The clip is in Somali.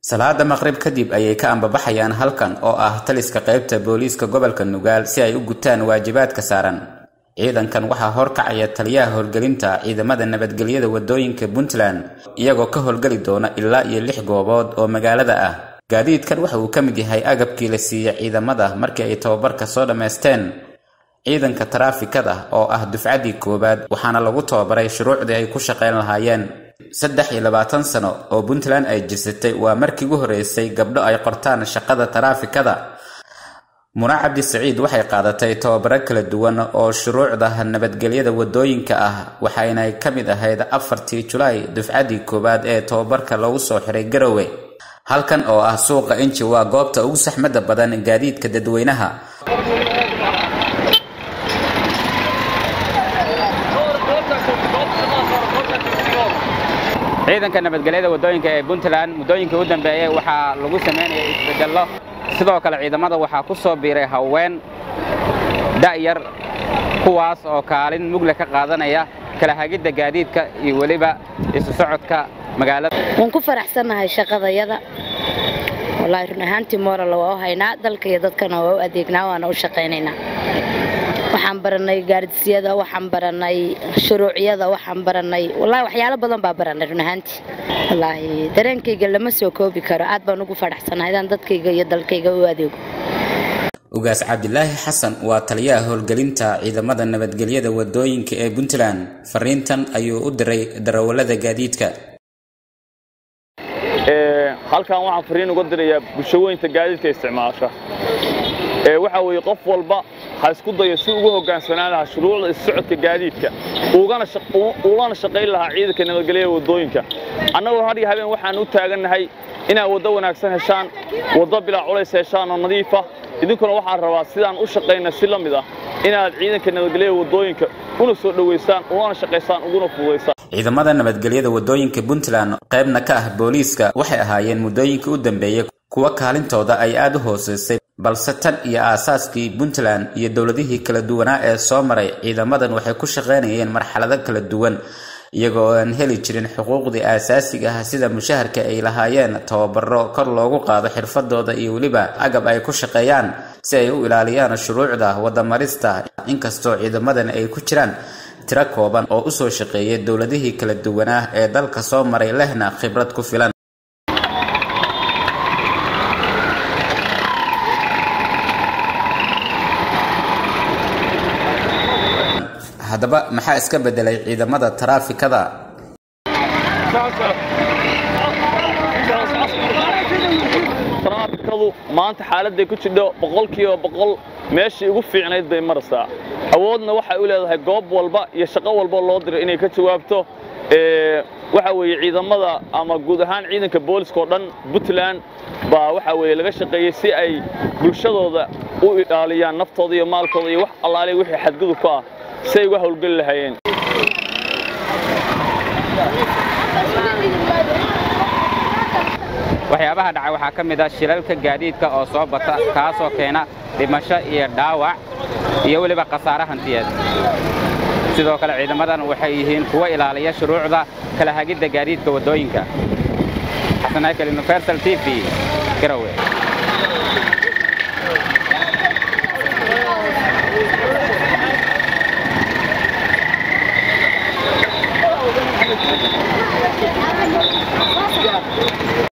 salaada maqrib kadib ayay ka ambabaxayaan halkan oo ah taliska qaybta booliiska gobolka nugaal si ay u gutaan waajibaadka saaran ciidankan waxaa horkacaya taliyaha howlgelinta ciidamada nabadgelyada wadooyinka puntland iyagoo ka howlgeli doona ilaa iyo lix goobood oo magaalada ah gaadiidkan waxa uu ka mid yahay agabkii la siiya ciidamada markii ay tababarka soo dhammaysteen ciidanka taraafikada oo ah dufcaddii koowaad waxaana lagu tababaray shuruucdii ay ku shaqayn lahaayeen saddex iyo labaatan sano oo puntland ay jirsatay waa markii ugu horreysay gabdho ay qortaan shaqada taraafikada muna cabdi saciid waxay qaadatay tababaro kala duwan oo shuruucda nabadgelyada wadooyinka ah waxayna ka mid ahayd afartii julaay dufcaddii koowaad ee tababarka lagu soo xiray garowe halkan oo ah suuqa inji waa goobta ugu saxmadda badan gaadiidka dadweynaha ciidanka nabadgelyada wadooyinka ee puntland muddooyinkii u dambeeyey waxaa lagu samaynayay isbedello sidoo kale ciidamada waxaa ku soo biiray haween da'yar kuwaas oo kaalin mugle ka qaadanaya kala hagidda gaadiidka iyo weliba isu socodka magaalada waan ku faraxsannahay shaqadayada wallaahi run ahaantii moral waa u haynaa dalka iyo dadkana waa u adeegnaa waana u shaqaynaynaa waxaan baranay gaardisiyada waxaan baranay shuruucyada waxaan baranay wallaahi waxyaalo badan baa baranay run ahaantii wallaahi dareenkayga lama soo koobi karo aad baan ugu faraxsanahay idaan dadkayga iyo dalkayga u adeego ugaas cabdilaahi xasan waa taliyaha howlgelinta ciidamada nabadgelyada wadooyinka ee puntland fariintan ayuu u diray darawallada gaadiidka halkan waxaan fariin uga dirayaa bulshaweynta gaadiidka isticmaasha waxa weeye qof walba ha isku dayo si ugu hoggaansanaan lahaa shuruucda issocodka gaadiidka ulana shaqayn lahaa ciidanka nabadgelyada wadooyinka annagoo hadhiyo habeen waxaan u taagannahay inaad waddo wanaagsan heshaan waddo bilaa culays heshaan oo nadiifa idinkuna waxaan rabaa sidaan u shaqayna si la mid ah inaad ciidanka nabadgelyada wadooyinka una soo dhowaysaan ulana shaqaysaan uguna fududaysaan ciidamada nabadgelyada wadooyinka puntland qaybna ka ah booliiska waxay ahaayeen muddooyinkii u dambeeyey kuwa kaalintooda ay aad u hoosaysay balse tan iyo aasaaskii puntland iyo dowladihii kala duwanaa ee soo maray ciidamadan waxay ku shaqaynayeen marxalado kala duwan iyagoo aan heli jirin xuquuqdii aasaasiga ah sida mushaharka ay lahaayeen tababaro kor loogu qaado xirfadooda iyo weliba agab ay ku shaqeeyaan si ay u ilaaliyaan shuruucda wadamarista inkastoo ciidamadan ay ku jiraan tiro kooban oo u soo shaqeeyay dowladihii kala duwanaa ee dalka soo maray lehna khibrad ku filan haddaba maxaa iska beddelay ciidamada taraafikada taraafikadu maanta xaaladday ku jidho boqolkiiba boqol meeshii ugu fiicnayd bay maraysaa awoodna waxay u leedahay goob walba iyo shaqo walba loo diray inay ka jawaabto waxa weeye ciidamada ama guud ahaan ciidanka booliska oo dhan puntland baa waxa weeye laga shaqeeyey si ay bulshadooda u ilaaliyaan naftooda iyo maalkooda iyo wax allaale wixii xadgudub ka ah si ay uga howlgeli lahaayeen waxyaabaha dhacay waxaa ka mid ah shilalka gaadiidka oo soo bata kaasoo keena dhimasho iyo dhaawac iyo weliba khasaare hantiyeed sidoo kale ciidamadan waxay yihiin kuwo ilaaliya shuruucda kala hagidda gaadiidka waddooyinka xasan haykal universal t v garowe Thank you.